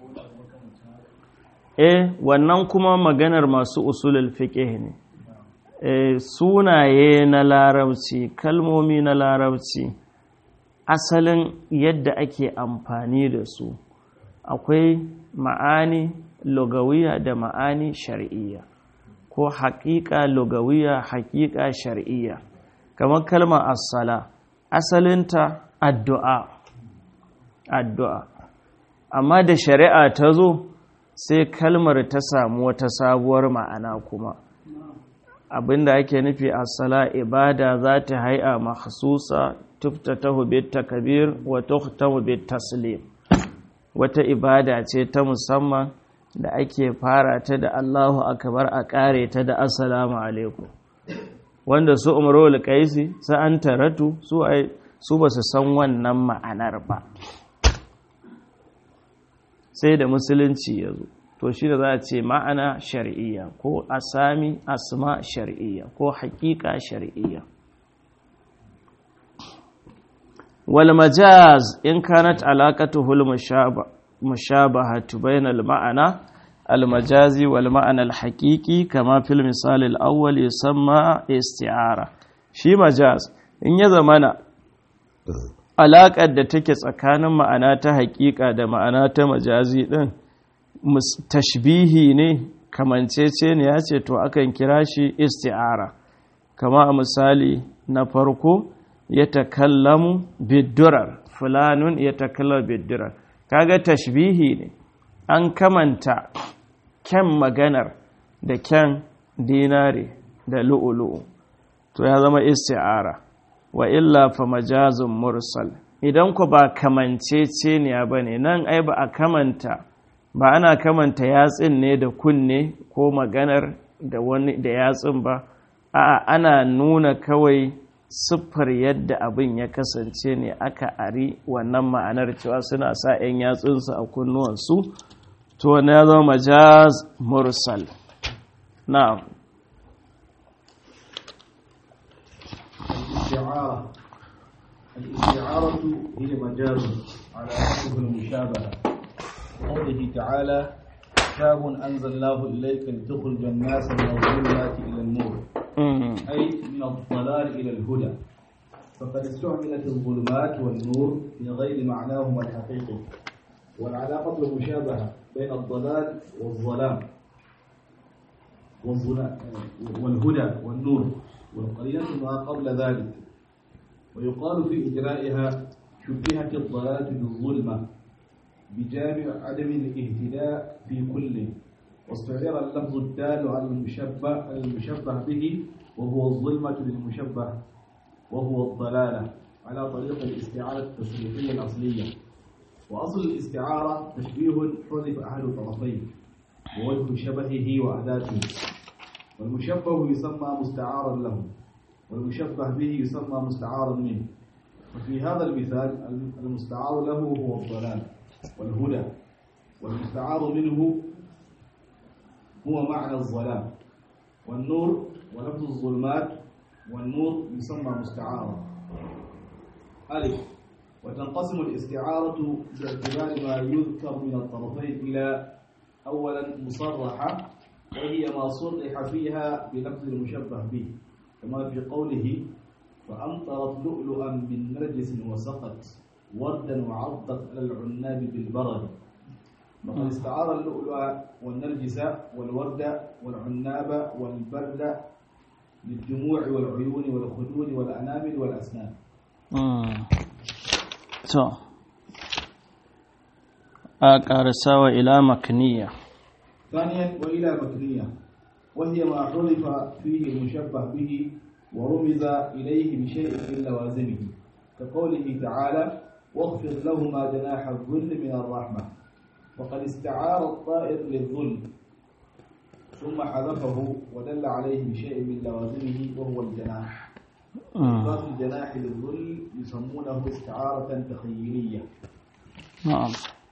eh wannan kuma maganar masu usulul fiqh ne sunaye na larabci kalmomi na larabci asalin yadda ake amfani da su akwai ma'ani lugawiya da ma'ani shar'iyya ko haƙiƙa lugawiya haƙiƙa shar'iyya kamar kalmar assala asalinta addu'a addu'a amma da shari'a ta zo sai kalmar ta samu wata sabuwar ma'ana kuma abinda ake nufi assala ibada za ta hai'a mahsusa tuftatahu bit takbir wa tuhtamu bit taslim wata ibada ce ta musamman da ake fara ta da Allahu akbar a kare ta da assalamu alaikum wanda su umarul qaisi su an taratu su ai su ba su san wannan ma'anar ba sai da musulunci ya zo to shi da za a ce ma'ana shar'iyya ko asami asma shar'iyya ko haƙiƙa shar'iyya wal majaz in kanat alaqatuhu al mushabahatu bainal ma'ana al majazi wal ma'ana al haqiqi kama fil misal al awwal yusamma isti'ara shi majaz in ya zamana alaƙar da take tsakanin ma'ana ta haƙiƙa da ma'ana ta majazi ɗin tashbihi ne kamancece ne ya ce to akan kira shi isti'ara kama a misali na farko ya takallamu biddurar fulanun ya takallamu biddurar kaga tashbihi ne an kamanta kyan maganar da kyan dinare da lu'ulu'u to ya zama isti'ara wa illa fa majazun mursal idan ku ba kamancece ne ba ne nan ai ba a kamanta ba ana kamanta yatsin ne da kunne ko maganar da wani da yatsin ba a'a ana nuna kawai siffar yadda abin ya kasance ne aka ari wannan ma'anar cewa suna sa 'yan yatsunsu a kunnuwansu to wani ya zama majaz mursal na'am الاستعارة الاستعارة هي مجاز على وصف المشابهة قوله تعالى كتاب أنزلناه إليك لتخرج الناس من الظلمات إلى النور أي من الضلال إلى الهدى فقد استعملت الظلمات والنور في غير معناهما الحقيقي والعلاقة المشابهة بين الضلال والظلام والهدى والنور والقرينة ما قبل ذلك ويقال في إجرائها شبهت الضلالة بالظلمة بجامع عدم الاهتداء في كل واستعير اللفظ الدال على المشبه المشبه به وهو الظلمة للمشبه وهو الضلالة على طريق الاستعارة التصريفية الأصلية وأصل الاستعارة تشبيه حذف أحد الطرفين ووجه شبهه وأداته والمشبه يسمى مستعارا له والمشبه به يسمى مستعارا منه وفي هذا المثال المستعار له هو الضلال والهدى والمستعار منه هو معنى الظلام والنور ولفظ الظلمات والنور يسمى مستعارا ألف وتنقسم الاستعارة باعتبار ما يذكر من الطرفين إلى أولا مصرحة وهي ما صرح فيها بلفظ المشبه به كما في قوله فأمطرت لؤلؤا من نرجس وسقت وردا وعضت على العناب بالبرد وقد استعار اللؤلؤ والنرجس والورد والعناب والبرد للدموع والعيون والخدود والأنامل والأسنان to a ƙarasawa ila makniya ثانيا وإلى مكنية وهي ما حذف فيه المشبه به ورمز إليه بشيء من لوازمه كقوله تعالى واخفض لهما جناح الذل من الرحمة وقد استعار الطائر للذل ثم حذفه ودل عليه بشيء من لوازمه وهو الجناح إثبات الجناح للذل يسمونه استعارة تخيلية na'am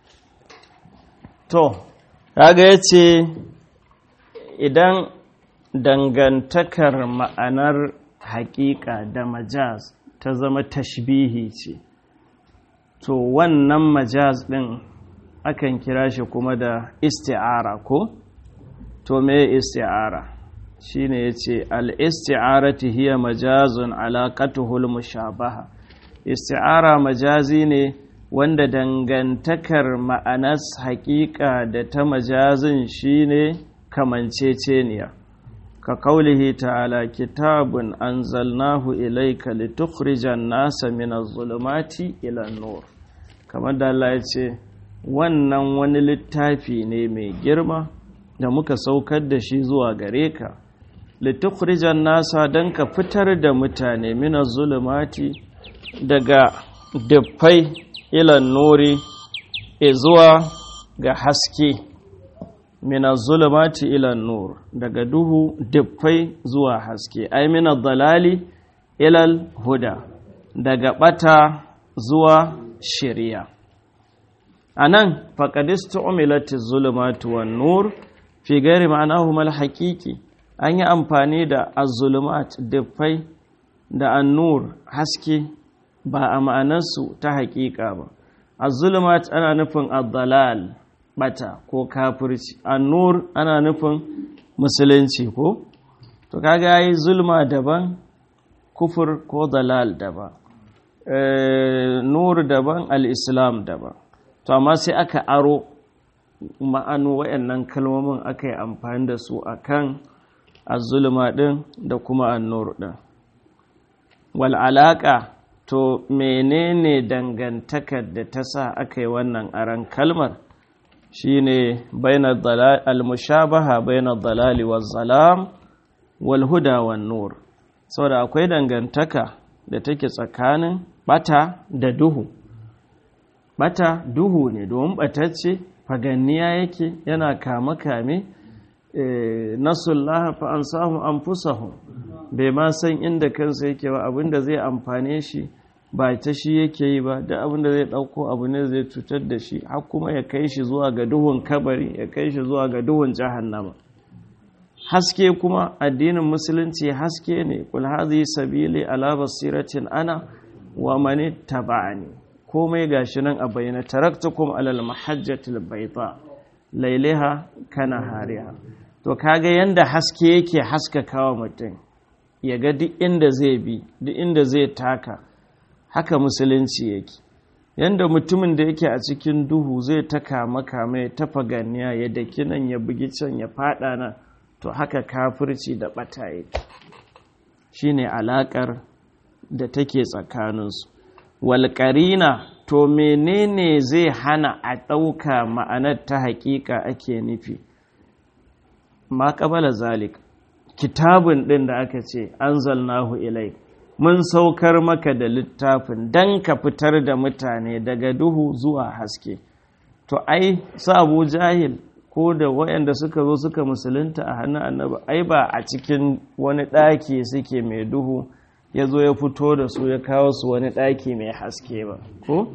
to kaga yace idan dangantakar ma'anar haƙiƙa da majaz ta zama tashbihi ce to wannan majaz ɗin akan kira shi kuma da isti'ara ko to me isti'ara shine yace al-isti'arati hiya majazun alaqatuhul mushabaha isti'ara majazi ne wanda dangantakar ma'anas haƙiƙa da ta majazin shine kamanceceniya ka kaulihi ta'ala kitabun anzalnahu ilayka litukhrijan nasa min az-zulumati ila an-nur kamar da Allah ya ce wannan wani littafi ne mai girma da muka saukar da shi zuwa gare ka litukhrijan nasa dan ka fitar da mutane min az-zulumati daga dufai ila nuri zuwa ga haske mina zulumati ila nur daga duhu dufai zuwa haske ai mina dalali ilal huda daga bata zuwa shari'a anan faqadistu umilati zulumatu wan nur fi gairi ma'anahu al haqiqi an yi amfani da az-zulumat dufai da an-nur haske ba a ma'anarsu ta haƙiƙa ba az-zulumat ana nufin ad-dalal bata ko kafirci an-nur ana nufin musulunci ko to kaga yayi zulma daban kufur ko dalal daban nur daban al-islam daban to amma sai aka aro ma'anu wayannan kalmomin aka yi amfani da su akan az-zulma din da kuma an-nur din wal alaqa to menene dangantakar da ta sa aka yi wannan aran kalmar shine bainar al-mushabaha bainar dalali wa zalam wal huda wan nur saboda akwai dangantaka da take tsakanin bata da duhu bata duhu ne domin batacce faganniya yake yana kame kame nasullaha fa ansahum anfusahum bai ma san inda kansa yake ba abinda zai amfane shi ba ta shi yake yi ba da abinda zai dauko abu ne zai cutar da shi har kuma ya kai shi zuwa ga duhun kabari ya kai shi zuwa ga duhun jahannama haske kuma addinin musulunci haske ne kul hadhihi sabili ala basiratin ana wa man tabani komai gashi nan a bayyana taraktukum alal mahajjatil bayda lailaha kana hariha to kaga yanda haske yake haskakawa mutum ya ga duk inda zai bi duk inda zai taka haka musulunci yake yanda mutumin da yake a cikin duhu zai ta kama kama ya tafa ganiya ya daki nan ya bugi can ya fada nan to haka kafirci da bata yake shine alakar da take tsakaninsu walƙarina to menene zai hana a ɗauka ma'anar ta haƙiƙa ake nufi ma ƙabala zalik kitabun ɗin da aka ce an zalnahu ilai mun saukar maka da littafin don ka fitar da mutane daga duhu zuwa haske to ai su abu jahil ko da waɗanda suka zo suka musulunta a hannun annaba ai ba a cikin wani ɗaki suke mai duhu ya zo ya fito da su ya kawo su wani ɗaki mai haske ba ko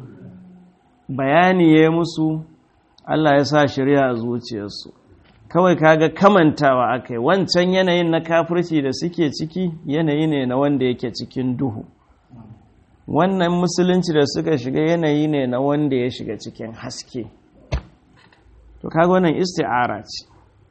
bayani ya musu Allah ya sa shirya a zuciyarsu kawai kaga kamantawa akai wancan yanayin na kafirci da suke ciki yanayi ne na wanda yake cikin duhu wannan musulunci da suka shiga yanayi ne na wanda ya shiga cikin haske to kaga wannan isti'ara ce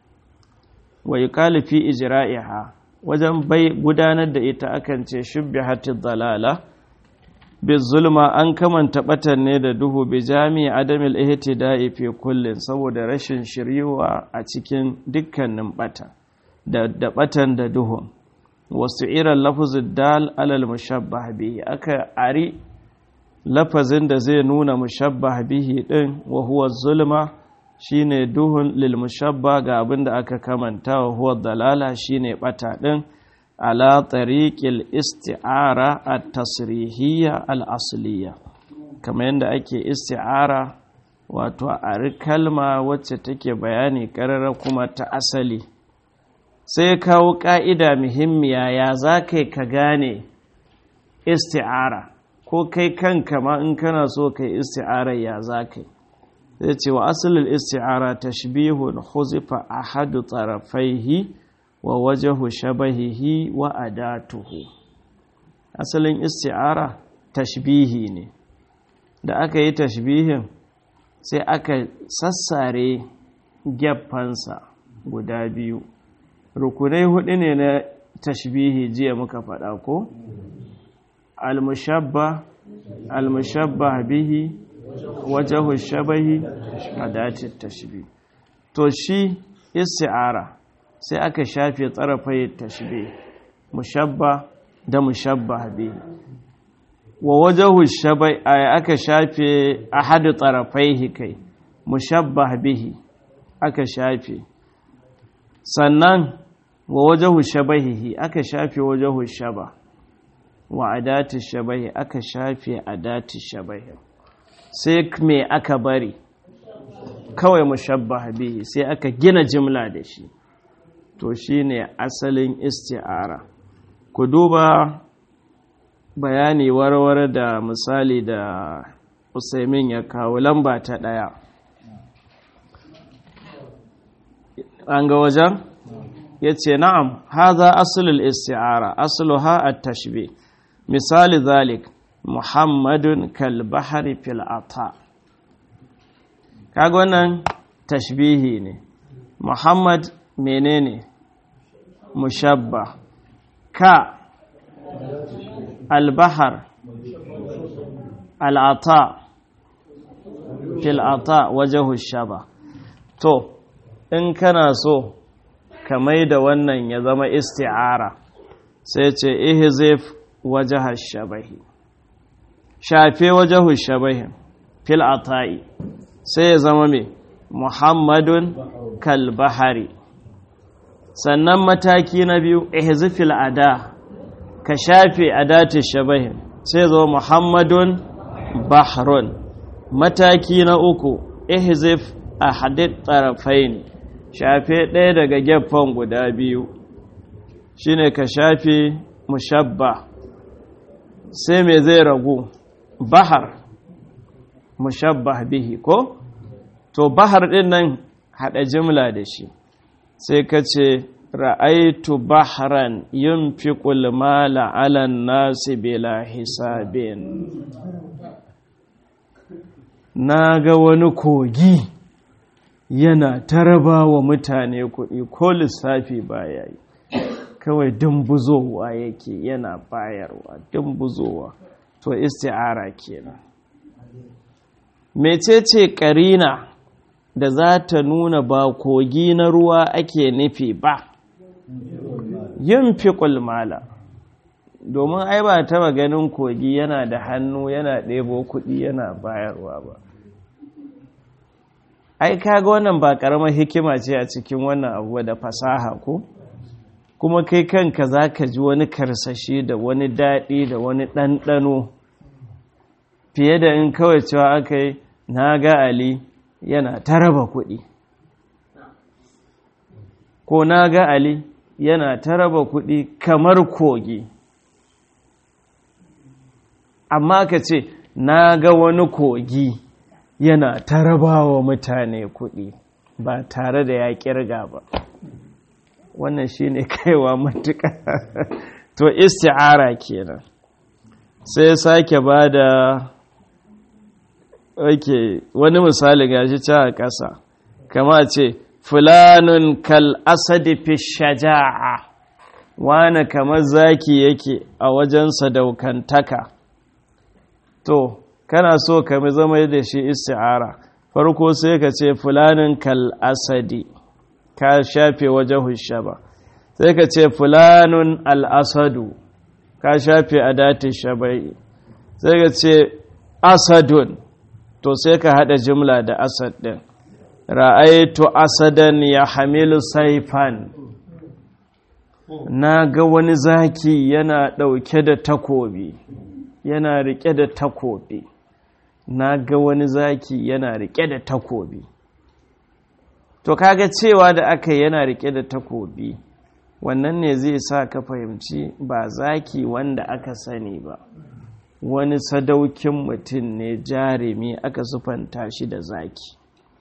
wa yuqalu fi ijra'iha wajen bai gudanar da ita akan ce shubbihatid dalala bi zulma an kamanta batan ne da duhu bi jami'i adamil ihtida'i fi kullin saboda rashin shiryuwa a cikin dukkanin bata da da batan da duhun wasu iran lafuzin dal alal mushabbah bihi aka ari lafazin da zai nuna mushabbah bihi din wa huwa zulma shine duhun lil mushabba ga abin da aka kamanta wa huwa dalala shine bata din ala tariqil isti'ara at-tasrihiyya al-asliya kamar yadda ake isti'ara wato a kalma wacce take bayani karara kuma ta asali sai ya kawo ka'ida muhimmiya ya za kai ka gane isti'ara ko kai kanka ma in kana so kai isti'ara ya za kai zai ce wa asalin isti'ara tashbihun huzifa ahadu tarafaihi wa wajahu shabahihi wa adatuhu asalin isti'ara tashbihi ne da aka yi tashbihin sai aka sassare geffansa guda biyu rukunai hudu ne na tashbihi jiya muka faɗa ko al-mushabba al-mushabba bihi wajahu shabahi adatit tashbih to shi isti'ara sai aka shafe tsarafai tashbih mushabba da mushabba bihi wa wajahu shabai aka shafe ahadu tsarafaihi kai mushabbah bihi aka shafe sannan wa wajahu shabahihi aka shafe wajahu shaba wa adati shabahi aka shafe adati shabahi sai me aka bari kawai mushabbah bihi sai aka gina jimla da shi to shine asalin isti'ara ku duba bayani warware da misali da usaimin ya kawo lamba ta ɗaya an ga wajen ya ce na'am haza asulul isti'ara asluha at-tashbih misali zalik muhammadun kalbahari fil ata kaga wannan tashbihi ne muhammad menene mushabba ka albahar al'ata fil ata wajahu shaba to in kana so ka mai da wannan ya zama isti'ara sai ce ihzif wajaha shabahi shafe wajahu shabahi fil ata'i sai ya zama mai muhammadun kalbahari sannan mataki na biyu ihzifil ada ka shafe adati shabahi sai zo muhammadun bahrun mataki na uku ihzif ahadit tarafain shafe ɗaya daga gefen guda biyu shine ka shafe mushabba sai me zai ragu bahar mushabba bihi ko to bahar ɗin nan haɗa jimla da shi sai ka ce ra'aitu bahran yunfiqul mala 'ala nasi bila hisabin na ga wani kogi yana taraba wa mutane kuɗi ko lissafi baya yi kawai dumbuzowa yake yana bayarwa dumbuzowa to isti'ara kenan mecece karina da za ta nuna ba kogi na ruwa ake nufi ba yin fi mala domin ai ba taba ganin kogi yana da hannu yana ɗebo kuɗi yana bayarwa ba ai kaga wannan ba ƙaramar hikima ce a cikin wannan abu da fasaha ko kuma kai kanka za ka ji wani karsashi da wani daɗi da wani ɗanɗano fiye da in kawai cewa aka yi na ga ali yana ta raba kuɗi ko na ga ali yana ta raba kuɗi kamar kogi amma ka ce na ga wani kogi yana ta raba wa mutane kuɗi ba tare da ya ƙirga ba wannan shi ne kaiwa matuƙa to isti'ara kenan sai sake ba da ok wani misali gashi ca a ƙasa kama ce fulanun kal asadi fi shaja'a wane kamar zaki yake a wajen sadaukantaka to kana so ka zama da shi isti'ara farko sai ka ce fulanin kal asadi ka shafe wajen shaba sai ka ce fulanun al'asadu ka shafe a datin shabai sai ka ce asadun to sai ka haɗa jimla da asad ɗin ra'aitu asadan ya hamilu saifan na ga wani zaki yana ɗauke da takobi yana riƙe da takobi na ga wani zaki yana riƙe da takobi to kaga cewa da aka yana riƙe da takobi wannan ne zai sa ka fahimci ba zaki wanda aka sani ba wani sadaukin mutum ne jarumi aka sufanta shi da zaki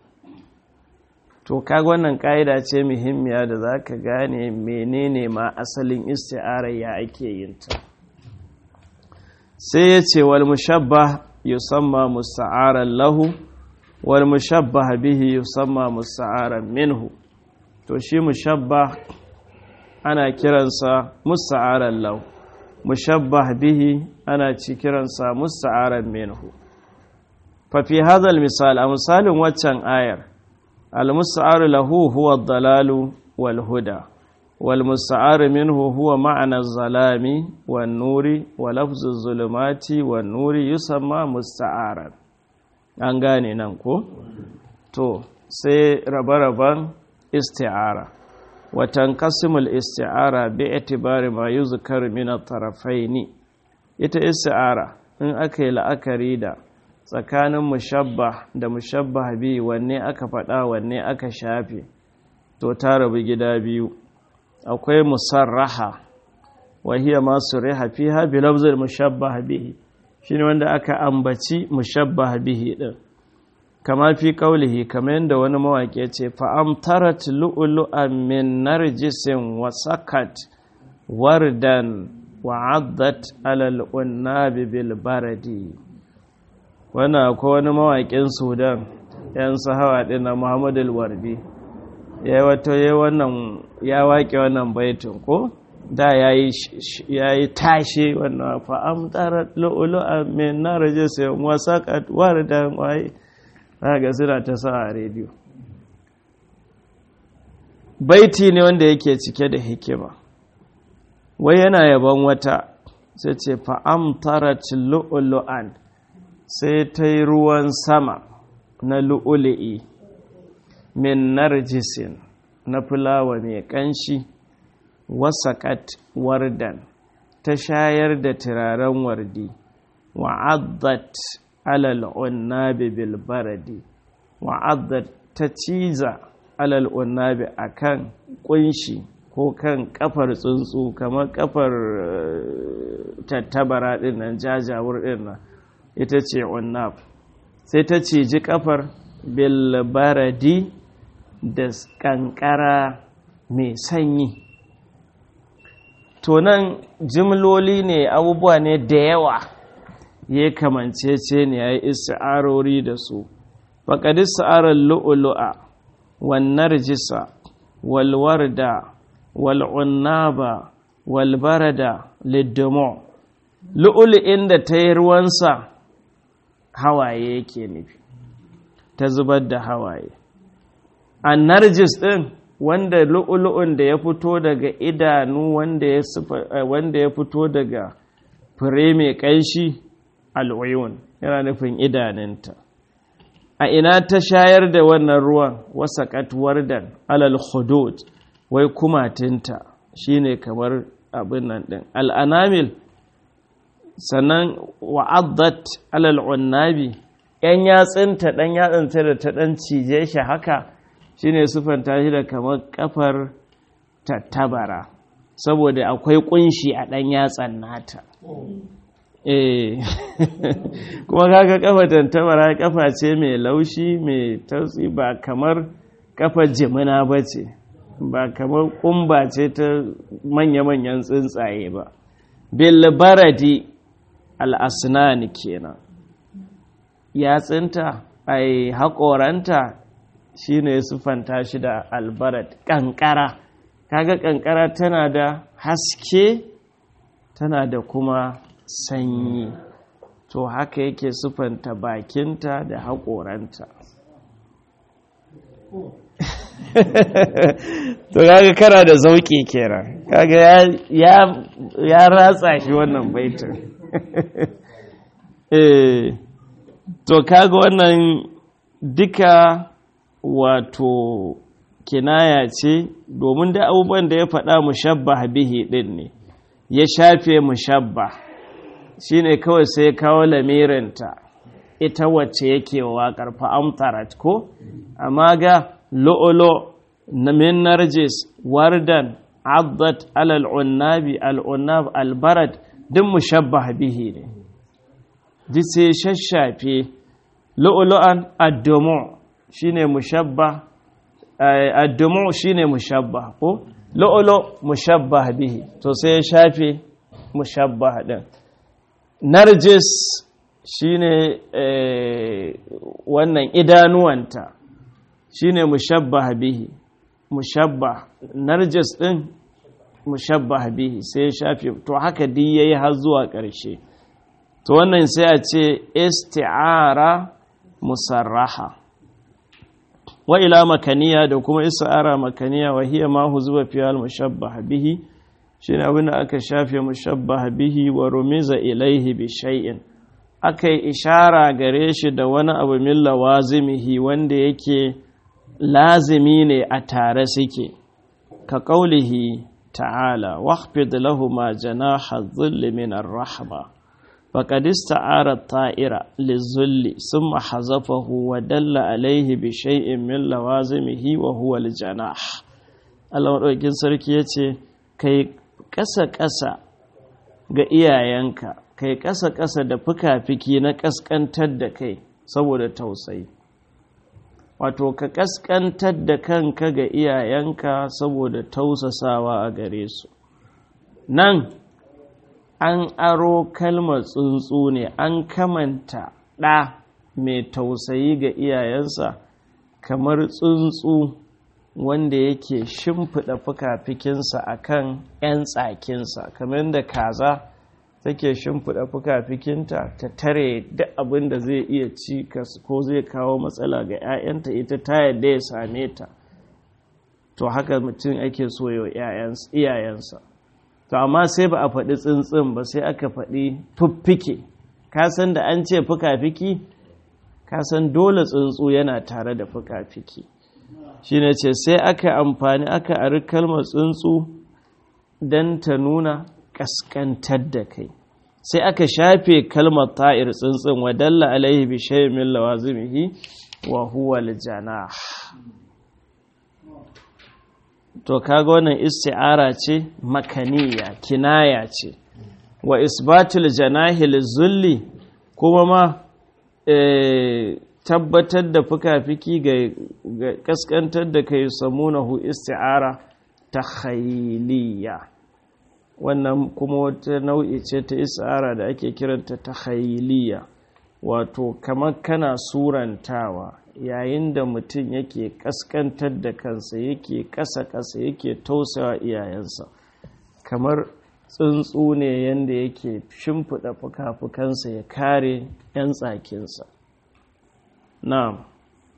to kaga wannan ƙa'ida ce muhimmiya da za ka gane menene ma asalin isti'arar ya ake yin ta sai ya ce wal mushabba yusamma musta'aran lahu wal mushabba bihi yusamma musta'aran minhu to shi mushabba ana kiransa musta'aran lahu mushabbah bihi ana ci kiransa musta'aran minhu fa fi hadha misal a misalin waccan ayar al-musta'aru lahu huwa ad-dalalu wal huda wal musta'aru minhu huwa ma'ana az-zalami wan nuri wa lafzu az-zulumati wan nuri yusamma musta'aran an gane nan ko to sai rabe-raben isti'ara watan kasimul isti'ara bi itibari ma yuzkar min at-tarafaini ita isti'ara in aka yi la'akari da tsakanin mushabbah da mushabbah bi wanne aka faɗa wanne aka shafe to ta rabu gida biyu akwai musarraha wa hiya ma suriha fiha bi lafzil mushabbah bihi shine wanda aka ambaci mushabbah bihi din kama fi kaulihi kamar yadda wani mawaƙi ce fa'amtarat lu'ulu'an min narjisin wa sakat wardan wa addat alal unnabi bil baradi wannan akwai wani mawaƙin sudan yan sahawa ɗin na muhammadu wardi ya yi wato ya wannan ya waƙe wannan baitin ko da ya yi tashe wannan fa'amtarat lu'ulu'an min narjisin wa sakat wardan waye ga suna ta sa a rediyo baiti ne wanda yake cike da hikima wai yana yaban wata sai ce fa'amtarat lu'ulu'an sai ta yi ruwan sama na lu'ulu'i min narjisin na fulawa mai ƙanshi wasaƙat wardan ta shayar da turaren wardi wa'addat alal unnabi bil baradi wa'adda ta ciza alal unnabi akan kunshi ko kan kafar tsuntsu kamar kafar tattabara din nan jajawur din nan ita ce unnab sai ta ciji kafar bil baradi da kankara mai sanyi to nan jimloli ne abubuwa ne da yawa ya kamancece ne ya yi isti'arori da su faƙad isti'arar lu'ulu'a wannan rijisa walwarda wal'unnaba walbarada liddomo lu'ulu'in da ta yi ruwansa hawaye yake nufi ta zubar da hawaye an narjis ɗin wanda lu'ulu'un da ya fito daga idanu wanda ya fito daga fure mai ƙanshi al'uyun yana nufin idanunta a ina ta shayar da wannan ruwan wasa katuwar da alal hudud wai kumatinta shine kamar abin nan ɗin al'anamil sannan wa'addat alal unnabi ‘yan yatsinta ɗan yatsinta da ta ɗan cije shi haka shine sufanta shi da kamar kafar tattabara saboda akwai kunshi a ɗan yatsan nata eh kuma kaga kafa tantabara kafa ce mai laushi mai tautsi ba kamar kafa jimina ba ce ba kamar kumba ce ta manya-manyan tsuntsaye ba bil baradi al'asnani kenan yatsinta ai haƙoranta shine sufanta shi da albarat ƙanƙara kaga ƙanƙara tana da haske tana da kuma sanyi to haka yake sufanta bakinta da haƙoranta to kaga kana da zauƙi kenan kaga ya ratsa shi wannan baitin eh to kaga wannan duka wato kinaya ce domin da abubuwan da ya faɗa mushabba bihi ɗin ne ya shafe mushabba shine kawai sai ya kawo lamirinta ita wacce yake wa waƙar fa'amtarat ko amma ga lo'olo na min narjis wardan abdat alal unnabi al'unnab albarat duk mushabba bihi ne duk sai shashafe lo'olo'an addomo shine mushabba addumu shine mushabba ko lo'olo mushabba bihi to sai ya shafe mushabba din narjis shine wannan idanuwanta shine mushabba bihi mushabba narjis din mushabbah bihi sai ya shafe to haka duk yayi har zuwa ƙarshe to wannan sai a ce isti'ara musarraha wa ila makaniya da kuma isti'ara makaniya wa hiya ma huzuba fi al mushabbah bihi shine abin da aka shafe mushabbah bihi wa rumiza ilaihi bi shay'in aka yi ishara gare shi da wani abu min lawazimihi wanda yake lazimi ne a tare suke ka ƙaulihi ta'ala waqfid lahuma janaha dhilli min ar-rahma faqad ista'ara at-ta'ira lizulli thumma hazafahu wa dalla alayhi bi shay'in min lawazimihi wa huwa al-janah Allah madaukakin sarki yace kai ƙasa ƙasa ga iyayenka kai ƙasa-ƙasa da fuka-fiki na ƙasƙantar da kai saboda tausayi wato ka ƙasƙantar da kanka ga iyayenka saboda tausasawa a gare su nan an aro kalmar tsuntsu ne an kamanta ɗa mai tausayi ga iyayensa kamar tsuntsu wanda yake shimfiɗa fuka-fikinsa a kan 'yan tsakinsa kamar da kaza take shimfiɗa fuka-fikinta ta tare duk abin da zai iya ci ko zai kawo matsala ga 'ya'yanta ita ta yadda ya same ta to haka mutum ake so yau iyayensa to amma sai ba a faɗi tsintsin ba sai aka faɗi fuffike kasan da an ce fuka-fiki kasan dole tsuntsu yana tare da fuka-fiki shi ne ce sai aka amfani aka ari kalmar tsuntsu don ta nuna kaskantar da kai sai aka shafe kalmar ta'ir tsuntsun wa dalla alaihi bi shay'in min lawazimihi wa huwa al-janah to kaga wannan isti'ara ce makaniya kinaya ce wa isbatul janahi lizulli kuma ma tabbatar da fuka-fiki ga kaskantar da kai samunahu isti'ara takhayliya wannan kuma wata nau'i ce ta isara da ake kiranta ta khayiliya wato kamar kana surantawa yayin da mutum yake kaskantar da kansa yake kasa-kasa yake tausawa iyayensa kamar tsuntsu ne yadda yake shimfiɗa fuka-fukansa ya kare 'yan tsakinsa na'am